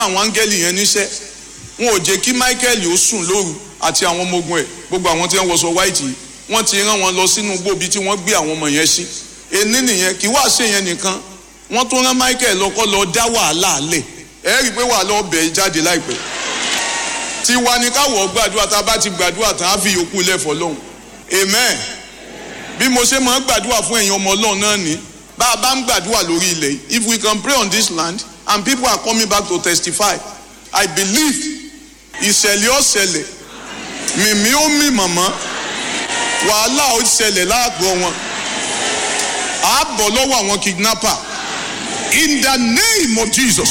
àwọn áńgẹ́lì yẹn níṣẹ́ wọn ò jẹ́ kí michael ó sùn lóru àti àwọn ọmọ ogun ẹ̀ gbogbo àwọn tí wọ́n wọṣọ white yìí wọ́n ti rán wọn lọ sínú gbòbí tí wọ́n gbé àwọn ọmọ yẹn sí ení nìyẹn kí wàá ṣe yẹn nìkan wọ́n tún rán michael lọ́kọ́ lọ dá wàhálà lẹ̀ ẹ rí i pé wàhálà ọbẹ̀ jáde láìpẹ́ tí wa ni káwọ̀ gbàdúrà tá a bá ti gbàdúrà tán á fi yòókù lẹ̀ fọlọ́hún amen bí mo ṣe máa ń gbàdúrà fún ẹ̀yin ọmọ ọlọ́run náà ní bá a bá ń gbàdúrà lórí ilẹ̀ yìí if we can pray on this land and people are coming back to testify i believe ìṣẹ̀lẹ̀ ọ̀ṣẹ̀lẹ̀ mìmí ó mì mọ̀mọ́ wàhálà ó ṣẹlẹ̀ láàgọ́ wọn á bọ̀ lọ́wọ́ àwọn kidnapper in the name of jesus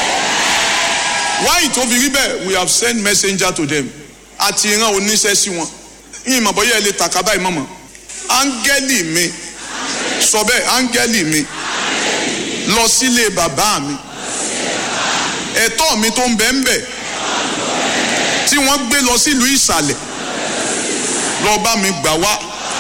why tó fi rí bẹ́ẹ̀ we have sent messenger to them àti ìran oníṣẹ́ sí wọn yín mọ̀ bọ́yá ẹ lè tàkà báyìí mọ̀mọ́ áńgẹ́lì mi sọ bẹ́ẹ̀ áńgẹ́lì mi lọ sílé bàbá mi ẹ̀tọ́ mi tó ń bẹ ń bẹ tí wọ́n gbé lọ sílùú ìsàlẹ̀ lọ bá mi gbà wá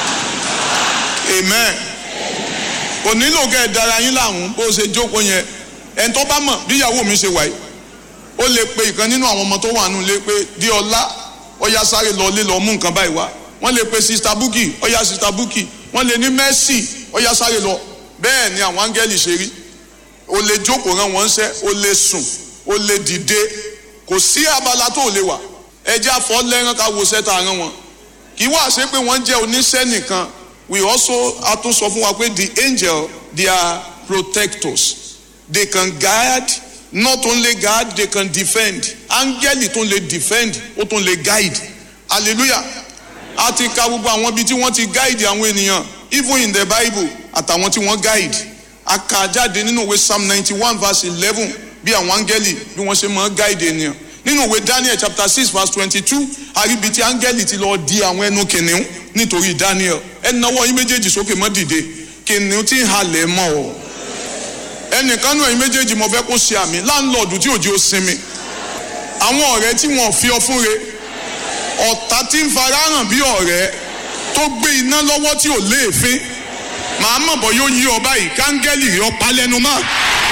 amen kò nílò kẹ́ ẹ dára yín láàmú bó ṣe jókòó yẹn ẹni tó bá mọ̀ bí ìyàwó mi ṣe wà yìí ó lè pe ìkan nínú àwọn ọmọ tó wà nù lé pé di ọlá ọyá sáré lọ lé lọ mú nǹkan báyìí wá wọ́n lè pe sista buki ọyá sista buki wọ́n lè ní mẹ́sì ọyá sáré lọ bẹ́ẹ̀ ni àwọn áńgẹ́lì ṣe rí o lè jókòó rán wọn ṣẹ́ o lè sùn o lè dìde kò sí abala tó lè wà ẹjẹ́ àfọ́ lẹ́rán ká wo sẹ́ta rán wọn kì í wá ṣe pé wọ́n jẹ́ oníṣẹ́ nìkan we also a tún sọ fún wa pé the angel they are protectors they can guide not only guide they can defend áńgẹ́lì tó lè defend ó tún lè guide hallelujah a ti ka gbogbo àwọn ibi tí wọ́n ti guide àwọn ènìyàn even in the bible àtàwọn tí wọ́n guide a kà jáde nínú ìwé psalm ninety one verse eleven bí àwọn áńgẹ́lì bí wọ́n ṣe máa guide ènìyàn nínú ìwé daniel chapter six verse twenty-two àríbi tí áńgẹ́lì ti lọ di àwọn ẹnu kìnìún nítorí daniel ẹ nawọ́ yín méjèèjì sókè mọ́ dìde kìnìún tí ń halẹ̀ mọ́ ọ ẹnìkan náà yín méjèèjì mo fẹ́ kó ṣe àmì láńlọ́ọ̀dù tí òjì ó sinmi àwọn ọ̀rẹ́ tí wọ́n fi ọ fún re ọ̀tá tí ń farahàn bí ọ̀rẹ́ tó gbé iná lọ́wọ́ tí ò léèfín màá mọ̀ bọ́ yóò yí ọ báyìí káńgẹ́lì rí ọ pa lẹ́nu mọ́.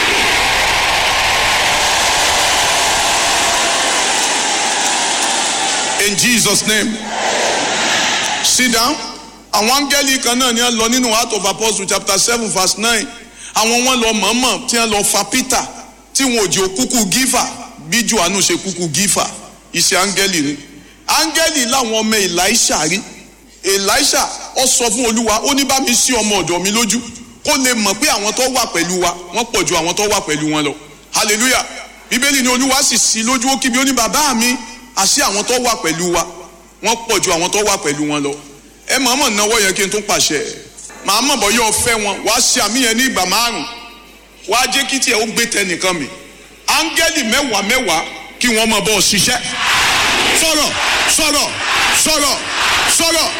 in jesus name sit down àwọn áńgẹ́lì kan náà ni wọ́n lọ nínú act of apostles chapter seven verse nine àwọn wọn lọ mọ̀ọ́mọ̀ tí wọ́n lọ fa peter tí wọn ò jẹ́ òkúkú gífà bí johannu ṣe kúkú gífà iṣẹ́ áńgẹ́lì ni áńgẹ́lì làwọn ọmọ elisha rí elisha ó sọ fún olúwa ó ní bá mi sí ọmọ ọ̀dọ̀ mi lójú kó lè mọ̀ pé àwọn tó wà pẹ̀lú wa wọ́n pọ̀ ju àwọn tó wà pẹ̀lú wọn lọ hallelujah bíbélì ni olúwa sì sí lójú ó kí mi ó ní bàbá mi àṣé àwọn tó wà pẹ̀lú wa wọ́n pọ̀ ju àwọn tó wà pẹ̀lú wọn lọ ẹ mọ̀ọ́mọ̀ náwó yẹn kí n tún pàṣẹ màá mọ̀ bọ́ yóò fẹ́ wọn wàá ṣe àmì yẹn ní ìgbà márùn wàá jẹ́ kí tiẹ̀ ó gbé tẹnìkan mi áńgẹ́lì mẹ́wàá mẹ́wàá kí wọ́n mọ̀ bọ́ ọ ṣiṣẹ́ sọ̀rọ̀ sọ̀rọ̀ sọ̀rọ̀ sọ̀rọ̀.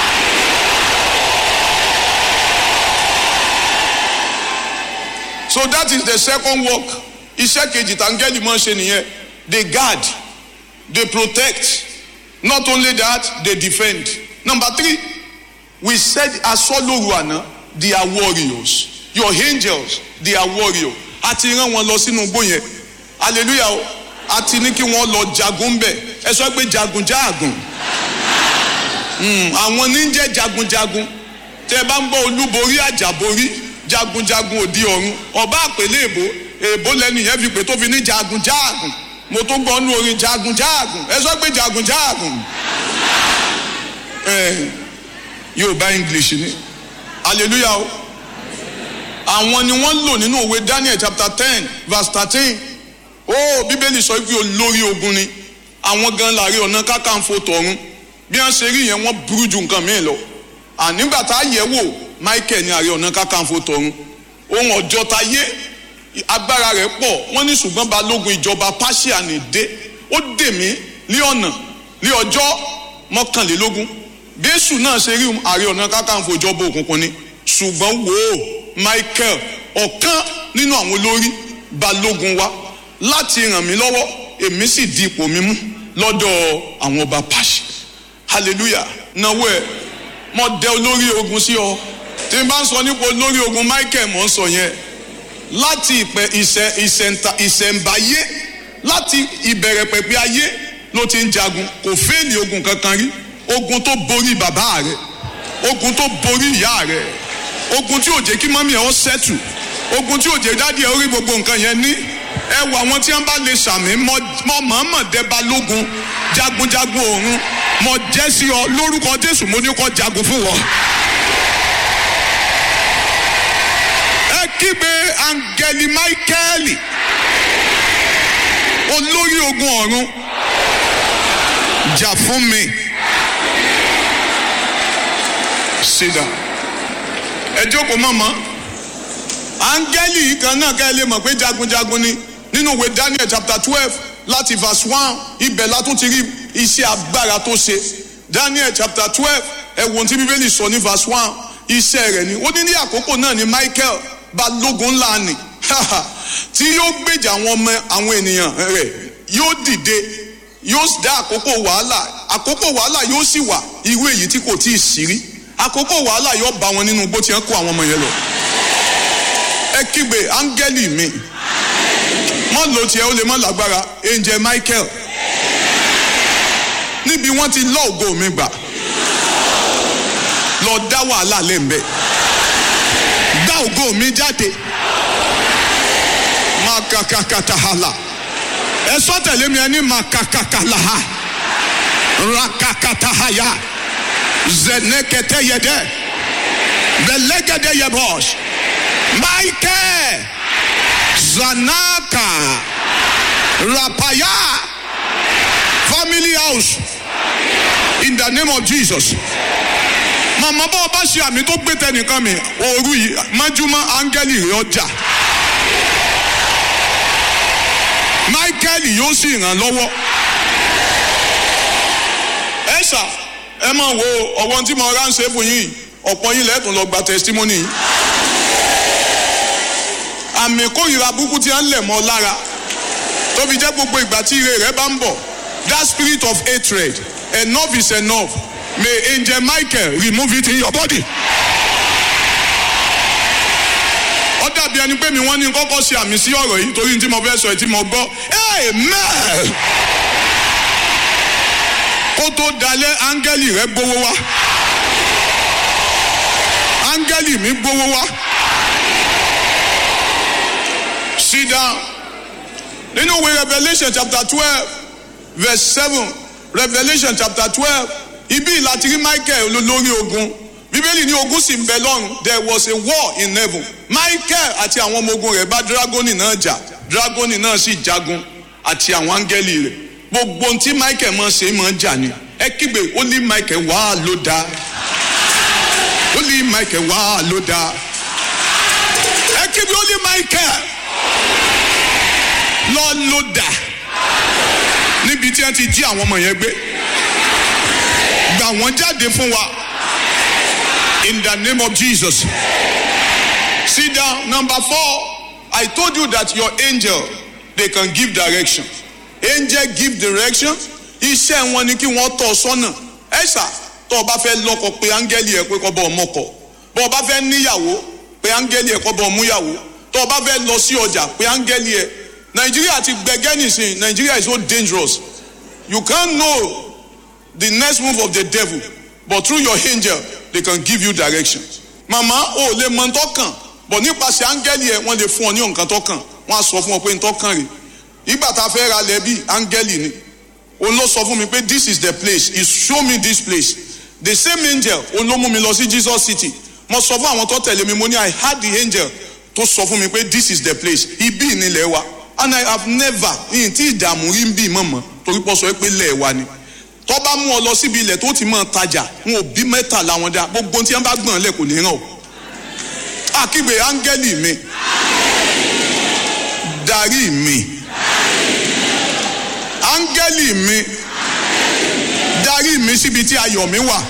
so that is the second work iṣẹ́ kejì tàǹgẹ́lì máa ń ṣe nìyẹn they guard they protect not only that they defend number three we said asọ́lóru àná they are warriors your angels they are warriors a ti rán wọn lọ sínú igbó yẹn hallelujah o a ti ní kí wọ́n lọ jagun bẹ̀ ẹ sọ pé jagun jáàgùn àwọn ní jẹ́ jagunjagun tẹ bá ń gbọ́ olúborí àjàborí jagunjagun òdi ọ̀run ọba àpèlé èbó èbó lẹ́nu yẹn fi pé tó fi ní jagun jáàgùn mo tó gbọ́ nú orin jagun jáàgùn ẹ sọ pé jagun jáàgùn yorùbá english ni hallelujah o àwọn ni wọ́n lò nínú òwe daniel chapter ten verse thirteen ó bíbélì sọ pé olórí ogun ni àwọn gan láàrin ọ̀nà kákàǹfò tọ̀run bí wọ́n ṣe rí yẹn wọ́n burú ju nǹkan mìíràn lọ ànígbà tá a yẹ̀ wò michael ní ààrẹ ọ̀nà kákàǹfò tọ̀run ohun ọjọ́ ta yé agbára rẹ̀ pọ̀ wọ́n ní ṣùgbọ́n balógun ìjọba pàṣẹ ní dé ó dè mí ní ọ̀nà ní ọjọ́ mọ́kànlélógún bẹ́sù náà ṣe rí ààrẹ ọ̀nà kákàǹfò ìjọba òkùnkùn ni ṣùgbọ́n wò ó michael ọ̀kan nínú àwọn olórí balógun wa láti ràn mí lọ́wọ́ èmi sì di ipò mi mú lọ́dọ̀ àwọn ọba pàṣẹ hallelujah náwó ẹ̀ mo dẹ olórí ogun sí ọ tí n bá ń sọ nípa olórí ogun michael mo ń sọ yẹn láti ìpẹ ìṣẹ ìṣẹǹta ìṣẹǹbáyé láti ìbẹ̀rẹ̀ pẹ̀pẹ̀ ayé ló ti ń jagun kò fẹ́ẹ̀lì ogun kankan rí ogun tó borí bàbá rẹ̀ ogun tó borí ìyá rẹ̀ ogun tí ò jẹ́ kí mọ́mí ẹ̀ ó sẹ́tù ogun tí ò jẹ́ dádì ẹ̀ ó rí gbogbo nǹkan yẹn ní ẹ wọ àwọn tí wọ́n bá lè sàmì mọ́ mọ̀ọ́mọ̀ dẹ́ba lógun jagunjagun òun mọ̀ jẹ́ sí ọ lórúkọ Jésù mo ní kó jagun fún wọn. ẹ kígbe angeli Michael olórí ogun ọ̀run jà fún mi. Sit down. ẹ jókòó mọ̀mọ́ áńgẹ́lì yìí kan náà ká ẹ lè mọ̀ pé jagunjagun ni nínú ìwé Daniel chapter twelve láti verse one ibẹ̀ la tún ti rí iṣẹ́ agbára tó ṣe Daniel chapter twelve ẹ wo ohun tí bíbélì sọ ní verse one iṣẹ́ rẹ̀ ni ó ní ní àkókò náà ni Michael balógun ńlá ni tí yóò gbèjà àwọn ọmọ àwọn ènìyàn rẹ̀ yóò dìde yóò dá àkókò wàhálà àkókò wàhálà yóò sì wà irú èyí tí kò tí ì sí rí àkókò wàhálà yóò bá wọn nínú bó ti ń kó àwọn ọmọ yẹn lọ ẹ kígbe áńgẹ́lì mi mọ́ ló tiẹ̀ ó lè mọ́ lágbára angel Michael níbi wọ́n ti lọ́ ògo mi gbà lọ dá wàhálà lẹ́ǹbẹ̀ dá ògo mi jáde makakakatahala ẹ sọ tẹ̀lé mi ẹ ní makakakalaha rakakatahaya zeneketeyede belegedeyebos Michael Zanaka Rapaya family house in the name of Jesus màmá bá ọba ṣe àmì tó gbé tẹnìkan mi òru yìí májúmọ́ áńgẹ́lì rẹ̀ ọjà Michael yóò sì ràn lọ́wọ́ ẹ ṣá ẹ máa wo ọ̀wọ́n tí mo ránṣẹ́ fún yín ọ̀pọ̀ yín lẹ́tùn lọ gba testimony yìí àmì kórìíra burúkú tí a ń lẹ̀ mọ́ lára tó fi jẹ́ gbogbo ìgbà tí ire rẹ̀ bá ń bọ̀ that spirit of hatred enough is enough may angel Michael remove it in your body. ó dàbí ẹni pé mi wọ́n ní kọ́kọ́ ṣe àmì sí ọ̀rọ̀ yìí torí tí mo fẹ́ sọ ẹ̀ tí mo gbọ́ amen kó tó dalẹ̀ áńgẹ́lì rẹ̀ gbowó wá áńgẹ́lì mi gbowó wá sit down nínú ìwé Revelation chapter twelve verse seven Revelation chapter twelve ibi láti rí Michael olórí ogun bíbélì ní ogun sì ń bẹ lọ́run there was a war in heaven Michael àti àwọn ọmọ ogun rẹ̀ bá dragoni náà jà dragoni náà sì jagun àti àwọn áńgẹ́lì rẹ̀ gbogbo ohun tí Michael máa ṣe máa jà ni ẹ kígbe ó ní Michael wá ló dáa ó ní Michael wá ló dáa ẹ kígbe ó ní Michael lọ ló dà níbi tí wọ́n ti jí àwọn ọmọ yẹn gbé gbà wọ́n jáde fún wa in the name of Jesus sit down number four I told you that your angel they can give direction angel give direction iṣẹ́ wọn ni kí wọ́n tọ́ sọ́nà ẹ̀ṣà tó o bá fẹ́ lọ́kọ pé áńgẹ́lì ẹ̀ pé kọ́ bọ́ ọmọkọ bọ́ ọ bá fẹ́ níyàwó pé áńgẹ́lì ẹ̀ kọ́ bọ́ ọmúyàwó tó o bá fẹ́ lọ sí ọjà pé áńgẹ́lì ẹ̀ Nigeria ti gbẹgẹ́ nìsín Nigeria is so dangerous you can't know the next move of the devil but through your angel they can give you direction mama o lè mọ ntọ́kàn but nípasẹ̀ áńgẹ́lì ẹ̀ wọ́n lè fún ọ ní nǹkan tọ́kàn wọ́n á sọ fún ọ pé ntọ́kàn rẹ̀ ìgbà tá a fẹ́ ra lẹ́bí áńgẹ́lì ni òun ló sọ fún mi pé this is the place he show me this place the same angel òun ló mú mi lọ sí Jesus city mo sọ fún àwọn tó tẹ̀lé mi mo ní I had the angel tó sọ fún mi pé this is the place ibi ìnílẹ̀ wa and I have never yìí tí ìdààmú rí ń bí mọ̀mọ́ torí pọ̀ sọ pé lẹ̀ wa ni tó bá mú ọ lọ síbi ilẹ̀ tó ti mọ̀ tajà wọn ò bí mẹ́tàlá wọn dá gbogbo tí wọ́n bá gbọ̀n lẹ̀ kò ní ràn ọ́ àkígbe áńgẹ́lì mi darí mi áńgẹ́lì mi darí mi síbi tí ayọ̀ mi wà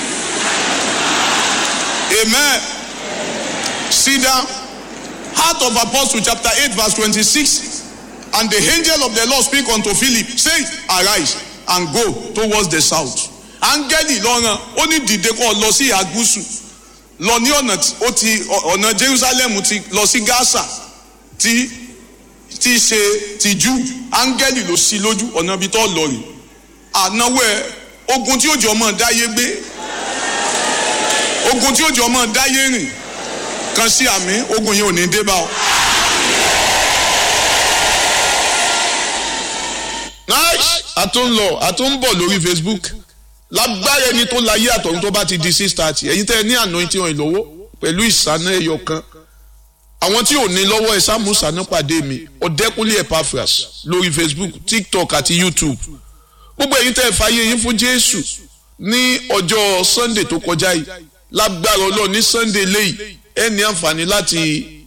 amen sit down Heart of Apostle chapter eight verse twenty-six and the angel of the Lord speak unto Philip say arise and go towards the south áńgẹ́lì lọ́ràn ó ní dìde kó lọ sí ìhà gúúsù lọ ní ọ̀nà ó ti ọ̀nà Jerusalem ti lọ sí Gaza tí tí í ṣe tìjú áńgẹ́lì ló sí lójú ọ̀nà ibi tó lọ rè ànáwó ẹ ogun tí ó jọ mọ́ dáyé gbé ogun tí ó jọ mọ́ dáyé rìn kan sí àmì ogun yẹn ò ní dé bá ọ. nice a tún lọ a tún bọ̀ lórí facebook lágbára ẹni tó láyé àtọ̀run tó bá ti di six thirty ẹ̀yin tẹ́ ẹ ní anointing oil lọ́wọ́ pẹ̀lú ìsáná ẹyọ kan àwọn tí ò ní lọ́wọ́ ẹ sáàmù sáná pàdé mi ọ̀dẹ́kúnlé epaphras lórí facebook tiktok àti youtube gbogbo ẹ̀yin tẹ́ ẹ fàyè yín fún jésù ní ọjọ́ sunday tó kọjá yìí lágbára ọlọ́run ní sunday lẹ́yìn ẹ ní àǹfààní láti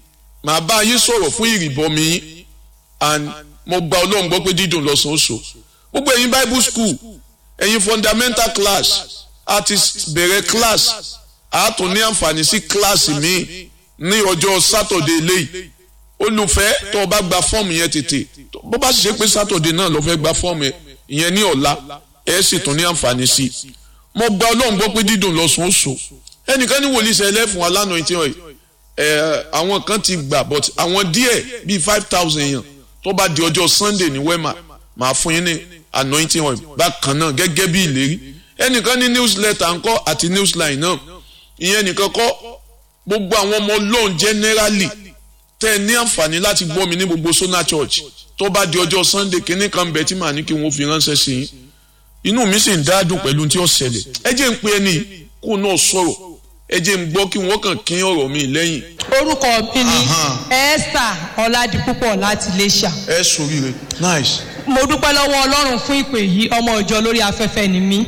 máa bá yín sọ̀rọ̀ fún ìrìbọmi yín and mo gba ọlọ́run gbọ́ pé dídùn lọ́sàn-án oṣù gbogbo ẹ̀yin bible school ẹ̀yin fundamental class a ti bẹ̀rẹ̀ class a tún ní àǹfààní sí class míì ní ọjọ́ saturday lẹ́yìn olùfẹ́ tó o bá gba fọ́ọ̀mù yẹn tètè bó bá sì ṣe pé saturday náà ló fẹ́ gba fọ́ọ̀mù yẹn ní ọ̀la ẹ̀ sì tún ní àǹfààní sí i mo gba ọlọ́run gbọ́ pé dídùn lọ́sàn-án oṣù ẹnìkan ní wòlíì sẹ́lẹ̀ fún wa lánàá ìtì ọ̀yẹ́ ẹ̀ àwọn kan ti gbà but àwọn díẹ̀ bíi five thousand yẹn tó bá di ọjọ́ sunday ní wema màá fún yín ní anointing oil bákan náà gẹ́gẹ́ bí ìlérí ẹnìkan ní newsletter ńkọ́ àti newsline náà ìyẹn nìkan kọ́ gbogbo àwọn ọmọ ọlọ́run generally tẹ́ ẹ ní àǹfààní láti gbọ́ mi ní gbogbo sona church tó bá di ọjọ́ sunday kínní kan bẹ̀ tí màá ní kí wọ́n fi ránṣẹ́ sí yín inú mi sì ń dádùn pẹ̀lú tí ó ṣẹlẹ̀ ẹ jẹ́ ń pe ẹni kó náà sọ̀rọ̀ ẹ jẹ́ ń gbọ́ kí wọ́n kàn kín ọ̀rọ̀ mi lẹ́yìn. orúkọ mi ni esther ọládipúpọ̀ láti iléṣà. ẹ sòríire nice. mo dúpẹ́ lọ́wọ́ ọlọ́run fún ìpè yìí ọmọ ìjọ lórí afẹ́fẹ́ ni mí.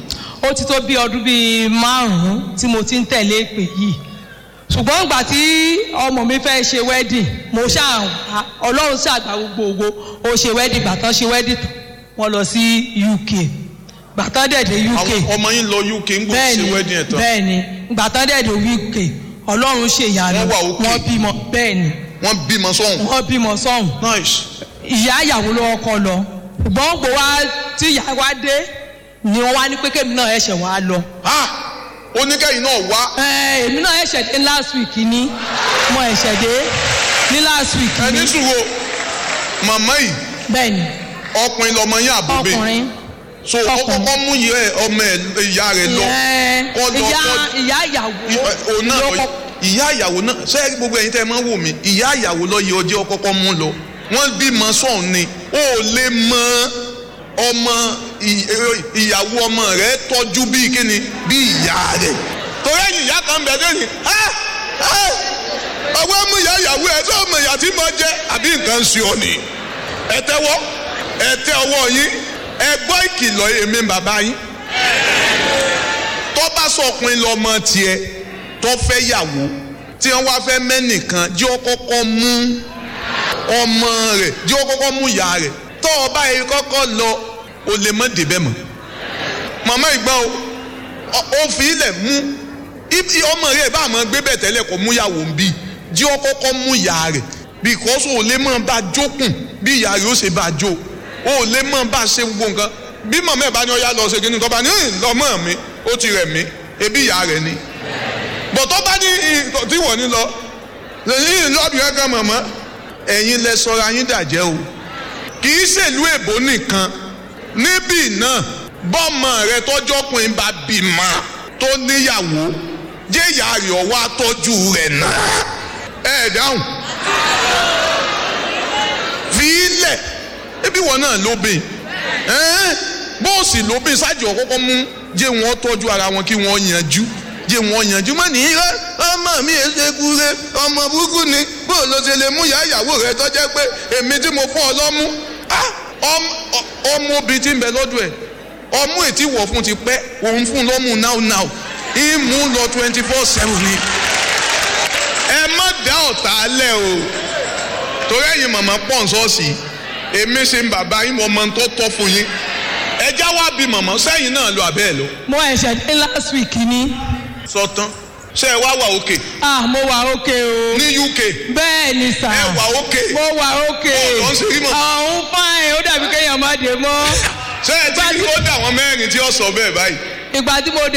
ó ti tó bí ọdún bíi márùn-ún tí mo ti ń tẹ̀lé ìpè yìí ṣùgbọ́n ìgbà tí ọmọ mi fẹ́ ṣe wedding mo ṣáà ọlọ́run ṣàgbà gbogbo ó ṣe wedding gbà tán ṣe wedding tán wọ́n lọ sí uk gbà tán dẹ̀ dé uk àwọn ọmọ yín lọ uk ń gbọ́ ṣe wedding ẹ̀ tán. bẹ́ẹ̀ni gbà tán dẹ̀ dé uk ọlọ́run ṣe ìyanu Wọ́n wà okay. wọ́n bímọ bẹ́ẹ̀ni wọ́n bímọ sọ́hùn. wọ́n bímọ sọ́hùn nice. ìyá ìyàwó ló kọ́ lọ ṣùgbọ́n gbò wá tí ìyá wa dé ni wọ́n wá ní pé kémi náà ẹ̀ṣẹ̀ wá lọ. ha oníkẹ́yìn náà wá Ẹ, èmi náà ẹ̀ṣẹ̀ dé last week ni mo ẹ̀ṣẹ̀ dé ní last week ẹni ni sùúrù màmá yìí bẹ́ẹ̀ni ọkùnrin lọmọ yín àbúgbé ọkùnrin so ó ọkùnrin. kọ́kọ́ mú yẹ ọmọ ẹ̀ ìyá rẹ̀ lọ ìyẹn kọ́ lọ ìyá kọ́ ìyá ìyàwó òun náà ló lọ kọ́ ìyá ìyàwó náà ṣé gbogbo ẹ̀yin tẹ́ ẹ máa ń wò mí ìyá ìyàwó lọ yẹ ọjọ́ kọ́kọ́ mú lọ wọ́n bímọ sọ̀hún ni ó lè mọ ọmọ ì- ìyàwó ọmọ rẹ̀ tọ́jú bíi kíni bíi ìyá rẹ̀ torí ẹ̀yìn ìyá kan bẹ̀ lẹ́yìn ọwọ́ mú ìyá ìyàwó ẹ̀ tó ọmọ ìyá tí mo jẹ́ àbí nǹkan ń ṣe ọ nìyí ẹ tẹ́wọ́ ẹ tẹ́ ọwọ́ yín ẹ gbọ́ ìkìlọ̀ èmi bàbá yín tó bá sọkùnrin lọmọ tiẹ̀ tó fẹ́ yàwó tí wọ́n wá fẹ́ mẹ́nìkan jẹ́ ó kọ́kọ́ mú ọmọ rẹ̀ jẹ́ ó kọ́kọ́ mú ìyá rẹ̀ tó o bá yẹ kọ́kọ́ lọ o lè mọ́ débẹ̀ mọ́ màmá ìgbọ́n o ọ- ó fi ilẹ̀ mú ibi ọmọ rẹ̀ bá àmọ́ gbé bẹ̀ tẹ́lẹ̀ kó mú yàwó ń bí jẹ́ ó kọ́kọ́ mú ìyá rẹ̀ because o lè mọ̀ bá jókùn bí ìyá rẹ̀ ó ṣe bá jó o lè mọ̀ bá ṣe gbogbo nǹkan bí màmá ẹ̀ bá ní ọyá lọ ṣe kí ni kọ́ bá ní "Hìn, lọ́mọ mi ó ti rẹ̀ mí ebi ìyá rẹ̀ ni bọ̀tọ́ bá ní ì- tí wọ́n ní lọ lẹ́yìn lọ́bì kankan mọ̀mọ́ ẹ̀yin lẹ sọra yín dàjẹ́ o kì í ṣèlú èbó nìkan níbí náà bọ́mọ rẹ tọ́jọ́kùnrin bá bímọ tó níyàwó jẹ́ ìyá rẹ̀ ọwọ́ àtọ́jú rẹ̀ náà ẹ̀ dáhùn fi ilẹ̀ ebi wọn náà lóbìn ẹ́n bóòsì lóbìn ṣáàjì ọ̀kọ́kọ́ mú jẹ́ wọn tọ́jú ara wọn kí wọ́n yanjú jẹ́ wọn yanjú mọ́ ní irọ́ ọmọ mi ẹ̀ ṣe kúre ọmọ burúkú ni bóò ló ṣe lè mú ìyá ìyàwó rẹ tó jẹ́ pé èmi tí mo fún ọ lọ́mú Ah, ọm- ọ- ọmọ obìnrin tí ń bẹ lọ́dọ̀ ẹ̀ ọmú ètí wọ̀ fún ti pẹ́ òun fún lọ́mú now now ìmú lọ twenty four seven ni ẹ má dá ọ̀tá lẹ̀ o torí ẹ̀yin màmá pọ̀ ń sọ́ọ̀sì èmi ṣe ń bàbá yín mo mọ tó tọ́ fún yín ẹjá wá bí màmá sẹ́yìn náà lọ àbẹ́ ẹ̀ lọ mo ẹ̀ṣẹ̀ dé last week ni sọtán ṣe ẹ wá wà òkè ah mo wà ókè o ní UK bẹ́ẹ̀ ni sà ẹ wà òkè mo wà ókè Bọ́ọ̀lù ọ̀hún ṣe rí mọ̀. ọ̀hún fáìn ó dàbí kéèyàn má dé mọ́ ṣe ẹ ti rí ó dà wọn mẹ́rin tí ó sọ bẹ́ẹ̀ báyìí ìgbà tí mo